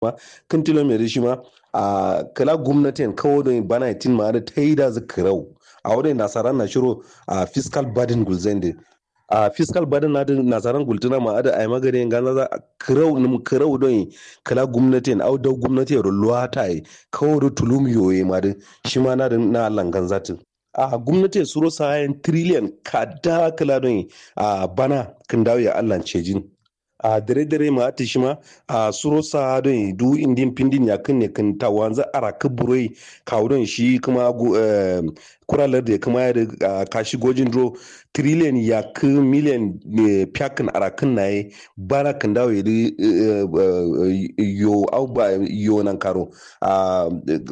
ma kan tilo mai shi ma a kala gwamnatin kawo da bana tin ma da ta yi da zikirau a wurin nasarar na shiro a fiscal burden gulzende a fiscal burden na nasarar gultuna ma ada ai magana gana za kirau nim kirau don kala gwamnatin au da gwamnati ya ruwa ta yi kawo da tulum yoye ma da shi ma na da na langan zatin a gwamnati suro sayan trillion kada kala don a bana kan dawo ya Allah cejin a dare dare ma ati shima a suro sa don du indin pindin ya kan ne kan ta wanza ara kuburoi kawo don shi kuma kuralar da kuma ya kashi gojin dro trillion ya ku million ne pyakin ara kan na yi bara kan dawo ya yo au ba yo nan karo a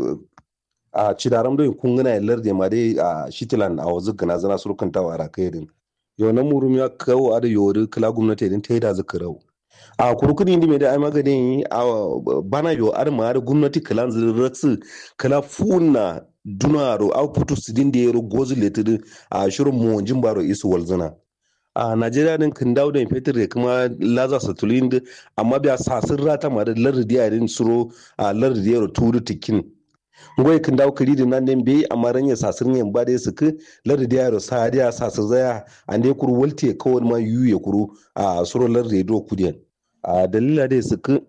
a cidaram don kun gana ya larde ma dai a shitilan a wazu gana zana surukan tawa ara kai din yau na murum ya kawo a da yori kala gwamnati din ta yi da zaka rau a kurkuni ndi mai da ai maganin a bana yo ar ma da gwamnati kala ziraksu kala funa dunaro a putu sidin da yaro gozu letiri a shirin muwanjin baro isu walzana a najeriya din kan dawo da fetur da kuma laza satulin amma biya sasin rata ma da lardi yarin suro a lardi yaro turu tikin ngoy kan daw kadi nan den be amma ranya sasir nyen ba de suku lar da yaro sa dia sasir zaya ande kuru walte kawai ma yuye kuru a suro lar da do kudiyan a dalila de suku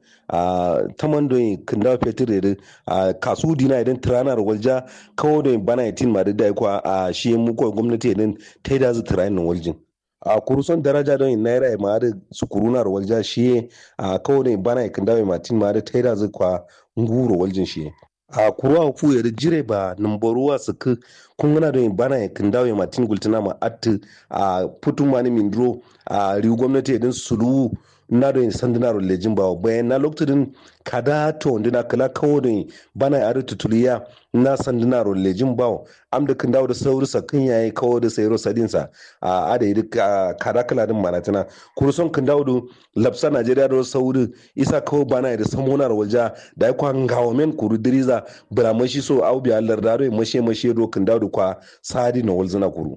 a tamando kan daw fetur da a kasu dina idan tranar walja kawai da bana yatin ma da ko a shi mu ko gwamnati idan ta da zu train waljin a kuruson daraja don naira ma da su kurunar walja shi a kawai da bana kan daw matin ma da ta da zu kwa nguro waljin shi a kuruwa fu ya jire ba numbaruwa su ku kun gana don bana ya kan dawo ya matin gultuna ma atti a putun mani mindro a riu gwamnati din sulu na don sanduna lejin ba bayan na lokacin kada to na kala kawo don bana ya ari tutuliya na sanduna lejin ba am da kan dawo da sauri sakin yayi kawo da sayro sadinsa a ada yi kada kala din maratina kuruson kan dawo da lapsa najeriya da sauri isa kawo bana da samonar walja da ya kwan gawo men kuru diriza bira mashi so au bi allar daro mashe mashe do kan dawo da kwa sadi na walzina kuru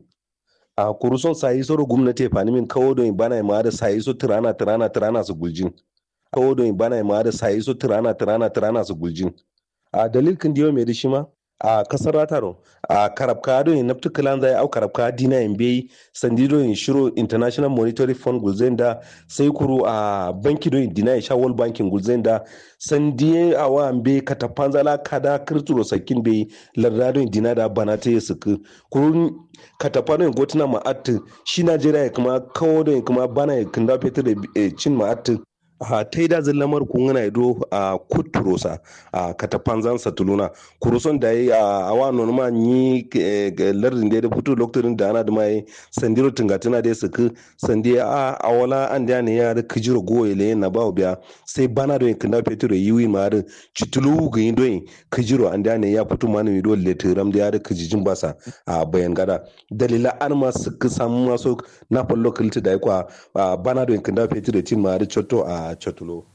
a kuru son sayi soro gwamnati fani min kawo don bana ma da sayi so tirana tirana tirana su guljin kawo don bana ma da sayi so tirana tirana tirana su guljin a dalil kan diyo mai da shi ma a kasar rataro a karabka don naftu kalan zai au karabka dina in bai sandi don shiro international monetary fund gulzen da sai kuru a banki don dina sha world banking gulzen da sandi a wa bai katafan zala kada kirturo sakin bai larda don dina da bana ta yi suku kurun katafa don gotuna ma'atin shi najeriya kuma kawo don kuma bana ya kinda fetur da cin ma'atin a ta yi dazin lamar kun gana ido a kuturosa a katapanzan satuluna kuruson da yi a awa nonuma yi lardin da ya fito lokacin da ana da mai sandiro tungatuna da ya suku sandi a awala an da ne ya da kijiro goye le na bawo biya sai bana da kinda fetur da yiwi ma da citulu ga yin doyin kijiro an da ne ya fito ma ne do letiram da ya da kijijin basa a bayan gada dalila an ma suka samu maso na fallo kilti da ya kwa bana da kinda fetur da tin ma da cotto a cotulo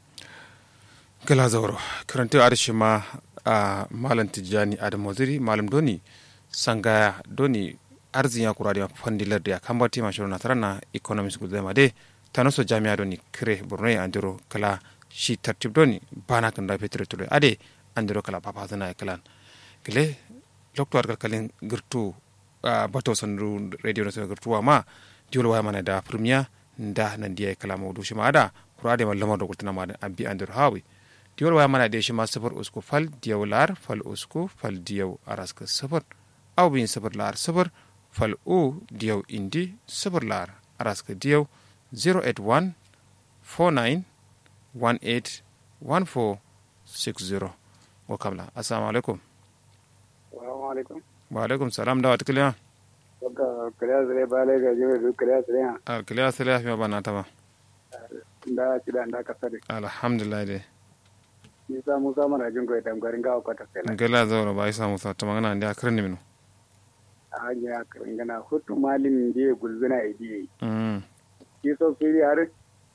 gala zauro karanta arshi ma a malam tijjani adamu ziri malam doni sangaya doni arzin ya kura da fandilar da ya kambati ma shirin nasarar na economics gudu zama dai ta naso jami'a doni kire borno ya andiro kala shi tartib doni bana kan da fetur tulo ade andiro kala papa zana ya kalan gile lokto arkar kalin girtu bato sandu radio na girtuwa ma diwol waya mana da premier da nan diya kala mawdu shi ma ada kurade ma lamar dokultana ma an bi andir hawi diwol waya mana de shima safar usku fal diyaw lar fal usku fal diyaw araska safar aw bin safar lar safar fal u diyaw indi safar lar araska diyaw 081 49 18 14 60 wa kamla assalamu alaikum wa alaikum wa alaikum salam da watkiliya Waka kariya zare ba lai ga jiwa duk kariya zare ha. a kiliya sila fi ba na ta ba Da ci da da kasa da. alhamdulillah dai Nisa Musa mana jin goyi tamgarin gawa kwata sai gala zaura ba isa musa ta magana da akirin ne minu A hanyar karin gana hutu malin da ya gulzuna idi. Mm, Ki so su yi har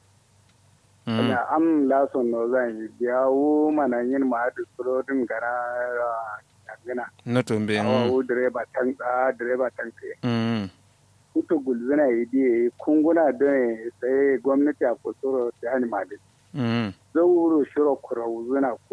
mm. na am lason no zan yi biyawo mana yin ma'adu surodin gara a gana. na tumbe Awawo direba tan tsa direba tan tsaye. mm, Hutu gulzuna idi kunguna don sai gwamnati a kusuro ta hannu ma'adu. mm, zauro shiro kurau zuna